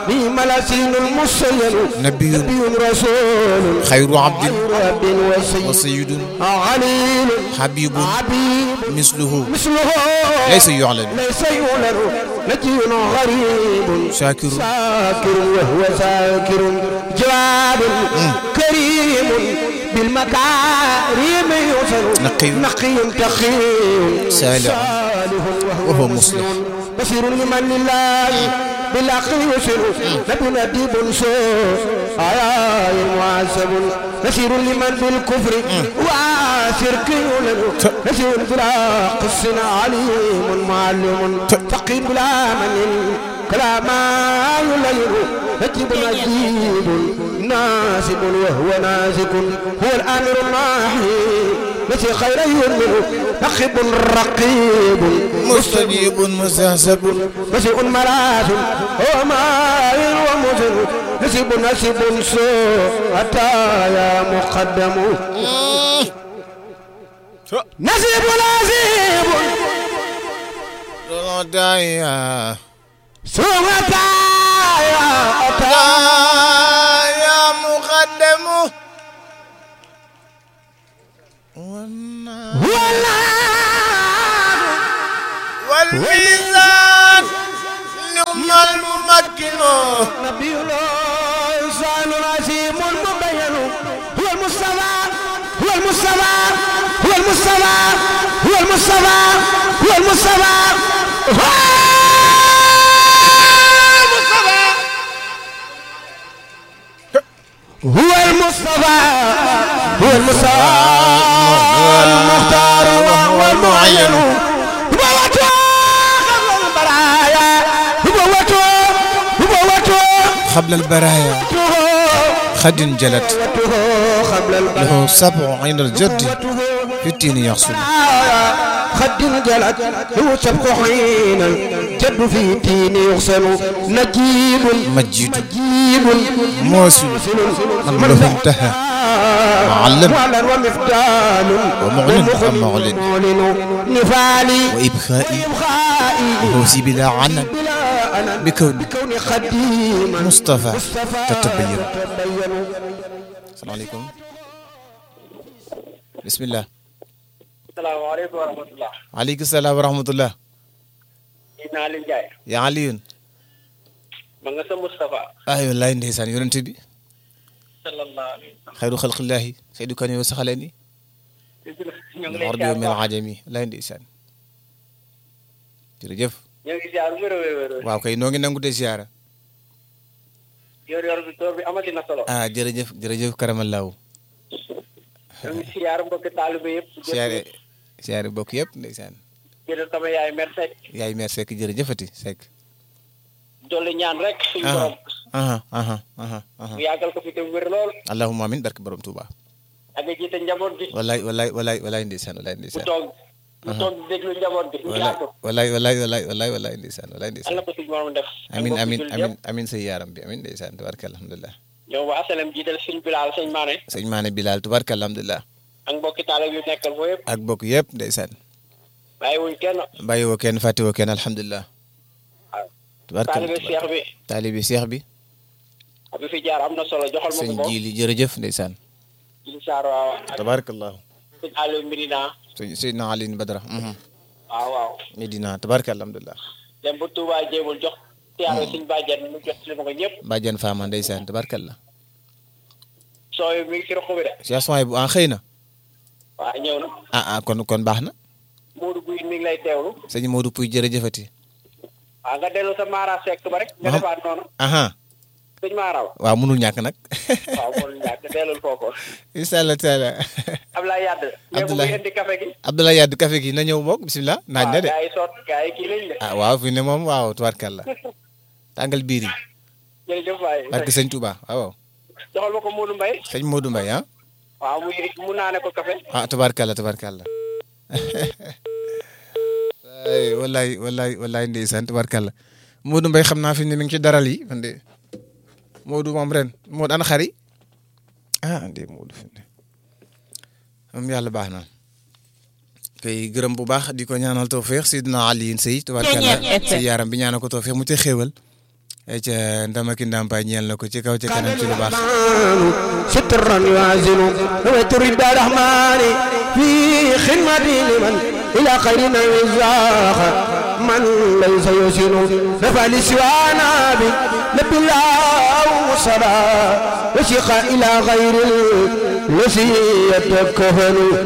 بهم الأسين المسيل نبي نبي رسول خير عبد خير عبد وسيد وسيد عليل حبيب عبيد مثله مثله ليس يعلن ليس يعلن نجي غريب شاكر شاكر وهو شاكر جواد كريم بالمكارم يوصل نقي. نقي تقي سالع وهو مصلح. بصير لمن لله بالعقل يسر نبي نديب سوء آياء معذب نسير لمن بالكفر وشرك يولد نسير بلا قص عليم معلم فقير بلا من كلام يليل نجيب نجيب ناسب وهو ناسك هو الامر الناحي نسي خير يؤمن نخب رقيب مستجيب مستهزب نسيء ملاذ وماء ومزن نسيب نسيب سوء أتى يا مقدم نسيب نسيب دايا سوء أتى يا أتى يا مقدم والنار والميزان نعم الممكن نبي الله إنسان عظيم مبين هو المصطفى هو المصطفى هو المصطفى هو المصطفى هو المصطفى هو المصطفى هو المصطفى هو المصطفى المختار وهو المعين هو وجه قبل البرايا هو وجه هو وجه قبل البرايا خد جلت قبل البرايا له سبع عين الجد في التين يحصل خد جلت هو سبق حين الجد في تين يغسل نجيب مجيد نجيب موسل من له انتهى معلم معلن ومفدال ومعلن ومعلن. معلن نفالي وإبخائي وإبخائي وهوسي بلا عنن بلا أنا بكون بكون خديما مصطفى مصطفى تتبين تتبين السلام عليكم بسم الله salaamaaleykum wa rahmatulah. عليك السلام ورحمة الله kii naa leen jaay. يا علي ma nga sa Moustapha. أيوة الله نديسان يونت بي sallallahu alayhi wa sallam. خير خلق الله سيد كان يوسخلني ñoo ngi lay العربي ziar من bu baax. العجمي الله نديسان jërëjëf ñoo ngi ziar wér a wér wér. waaw kay noo ngi nangu de ziara yor yor bi toor bi amati na solo. ah jërëjëf jërëjëf karamallaahu ñoo ngi ziar mbokki taalibe yëpp. siyaare siyaare bokk yëpp ndeysaan jërëjëf sama yaay mer Seck. yaay meer Seck jërëjëfati Seck dolli ñaan rek. suñu aha borom. aha aha aha aha mu yàggal ko fi te wér lool. allahumma amin barke borom Touba ak nga jiite njaboot gi. wallaay wallaay wallaay wallaay ndeysaan wallaay mu ndeysaan toog. mu toog di déglu njaboot gi. mu wallaay yaatu. wallaay wallaay wallaay wallaay wallaay ndeysaan wallaay Allah ndeysaan ko suñu borom def. ak amin mbokki amin jullit amin yëpp. amin say yaaram bi amin ndeysaan tubarka alhamdulilah ñoom waa asalem jiital sëñ Bilal sëñ Maane. sëñ maane Bilal tubarka alhamdulilah ak mbokki taalibe yu nekkal foofu yëpp. ak bokk yëpp ndeysaan bàyyiwuñ kenn. bàyyiwoo kenn fàttewoo kenn alhamdulilah waaw. tubarka taalibe Cheikh bi. taalibi Cheikh bi bi fi jaar am na solo joxal ma sëñ ko ko. jiili jërëjëf ndeysaan incha allah ak tabarakallahu sëñ Aliou Mbirina. sëñ Seydina Alioune Badara mhm. waaw waaw. Medina tabarka alhamdulilah dem ba Touba jéemul jox. siyaare suñ bàjjen mu jot li ma ko ñëpp. bàjjan faama ndeysaan tabarkallah sooy mi ngi ci roq bi de. Cheikh Soy bu ah xëy na waaw ñëw na. ah ah kon kon baax na Modou Guèye mi ngi lay teewlu. sëñ Modou Pouy jërëjëfati waaw nga dellu sa Mara Seck ba rek. nga Aha. defaat noonu. aha sëñ Mara wa. waaw mënul ñàkk nag waaw moom ñàkk dellul foofu. incha allah taala Ablaye Yadd. mais bu Abdoulaye. muy indi café gi. Abdoulaye Yaddu café gi na ñëw mook bisimilah naaj na de waaw gars yi soot gars yi kii lañ de. ah waaw fi ne moom waaw tubarkalla tàngal biir yi jërëjëf waay. barke sëñ Touba waaw joxal ma ko Modou Mbaye. sëñ Modou Mbaye ah waaw muy mu naane ko café. ah tubarkalla tubarkalla ay wallaay wallaay wallaay ndeysaan tubarkalla Modou Mbaye xam naa fi ne mi ngi ci daral yi man de Modou moom ren Modou ana xari ah de Modou fi ne moom yàlla baax na koy gërëm bu baax di ko ñaanal tawfeex Sidna Alioune Seye tubarkalla si yaaram bi ñaanal ko tawfeex mu ci xéewal ay ca ndamaki ndàmpaay ñeel na ko ci kaw ci kanam ci lu baax سترا يوازن نويت رضا الرحمن في خدمة لمن إلى خيرنا وزاخ من ليس يسن نفع لسوانا بنبي الله صلاة وشيخ إلى غير الذي يتكفن